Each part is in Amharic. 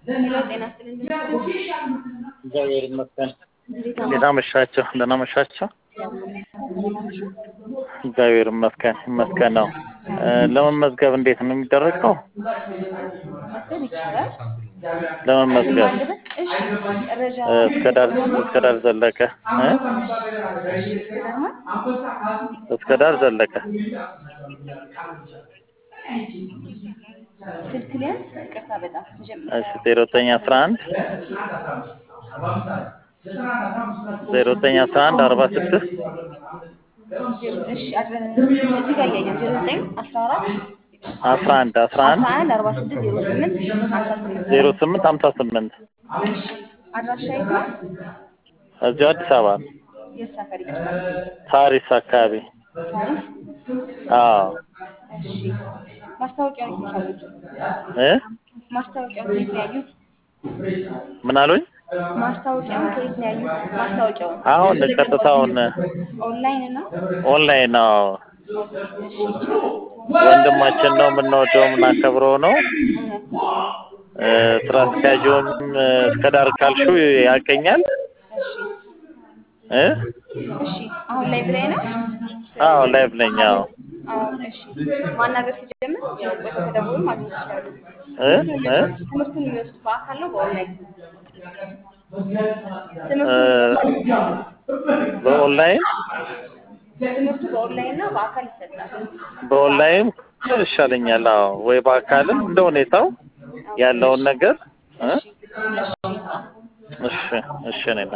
ሄሎ ጤና ይስጥልኝ እግዚአብሔር ይመስገን። እንዴት እንዴት አመሻችሁ? ደህና አመሻችሁ? እግዚአብሔር ይመስገን ይመስገን ነው። ለመመዝገብ እንዴት ነው የሚደረገው? መዝገብ ይቻላል። ለመመዝገብ ማለበት እሺ መረጃ እስከ ዳር እስከ ዳር ዘለቀ እ? እስከ ዳር ዘለቀ ስልክ ሊያዝ ይቅርታ በጣም መጀመሪያ እሺ ዜሮ ዘጠኝ አስራ አንድ ዜሮ ዘጠኝ አስራ አንድ አርባ ስድስት እሺ አድረ- እዚህ ጋር እያየሁ ዜሮ ዘጠኝ አስራ አራት አስራ አንድ አስራ አንድ አስራ አንድ አርባ ስድስት ዜሮ ስምንት ሀምሳ ስምንት ዜሮ ስምንት ሀምሳ ስምንት እሺ አድራሻ የት ነው? እዚሁ አዲስ አበባ ነው። የት ሰፈር ይቅርታ? ሳሪስ አካባቢ ሳሪስ አዎ እሺ ማስታወቂያውን የት ነው ያዩት? እ ማስታወቂያውን ከየት ነው ያዩት? ምን አሉኝ? ማስታወቂያውን ከየት ነው ያዩት? ማስታወቂያውን አሁን ቀጥታውን ኦንላይን ነው? ኦንላይን ነው። እሺ ይቻላል። ወንድማችን ነው የምንወደው የምናከብረው ነው። እውነት እ ስራ አስኪያጁም እ እስከ ዳር ካልሽው ያቀኛል እሺ እ እሺ አሁን ላይ ብላይ ነው? አዎ ላይቭ ነኝ። አዎ አዎ እሺ ማናገር ሲጀምር ያው ቆይቶ ከደወሉ ማግኘት ይችላሉ። እ እ ትምህርቱን የሚወስድ በአካል ነው በኦንላይን? እ ትምህርቱን በኦንላይን ትምህርቱ በኦንላይን እና በአካል ይሰጣል። በኦንላይን ይሻለኛል። አዎ ወይ በአካልም እንደ ሁኔታው ያለውን ነገር እ እሺ እሺ እሺ እሺ ነና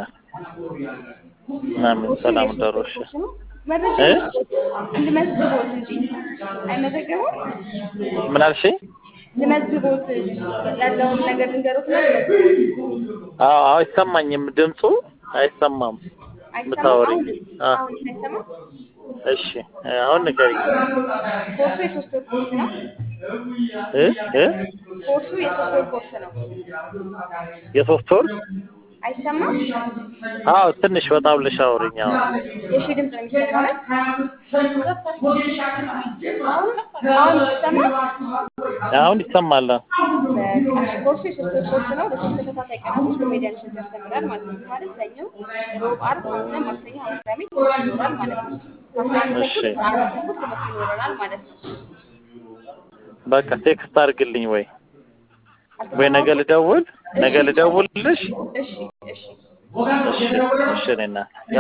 ምናምን ሰላም ደሩ እሺ መረጃ እ? ልመዝግቦት እንጂ አይመዘገቡም? ምን አልሽኝ? ልመዝግቦት ያለውን ነገር ልንገሮት ነው ልመዝግቦት። አዎ አዎ አይሰማኝም ድምፁ አይሰማም። አይሰማም? ምታወሪኝ? አሁን አ አሁን አይሰማም? እሺ አሁን ንገሪኝ። ኮርሱ የሶስት ወር ኮርስ ነው። እ እ ኮርሱ የሶስት ወር ኮርስ ነው። የሶስት ወር አይሰማም? አዎ ትንሽ በጣም ብለሽ አውሪኝ። አዎ የሺ ድምፅ ነው የሚሰማው። አሁን ይሰማል? አሁን ይሰማል። በቃ እሺ፣ ኮርሱ የሶስት ወር ኮርስ ነው። በሶስት ተከታታይ ቀናቶች ኮሜዲያን እሸቱ ያስተምራል ማለት ነው። ማለት ሰኞ፣ ሮብ፣ ዓርብ፣ ሐሙስ፣ ማክሰኞ፣ ሐሙስ፣ ቅዳሜ ትምህርት ይኖራል ማለት ነው። ከአስራ አንድ ተኩል እሺ እስከ አራት ተኩል ትምህርት ይኖረናል ማለት ነው። በቃ ቴክስት አድርግልኝ ወይ ወይ ነገ አልተሰማሁትም? ልደውል ነገ እሺ ልደውልልሽ። እሺ እሺ እሺ እሺ እኔ እናት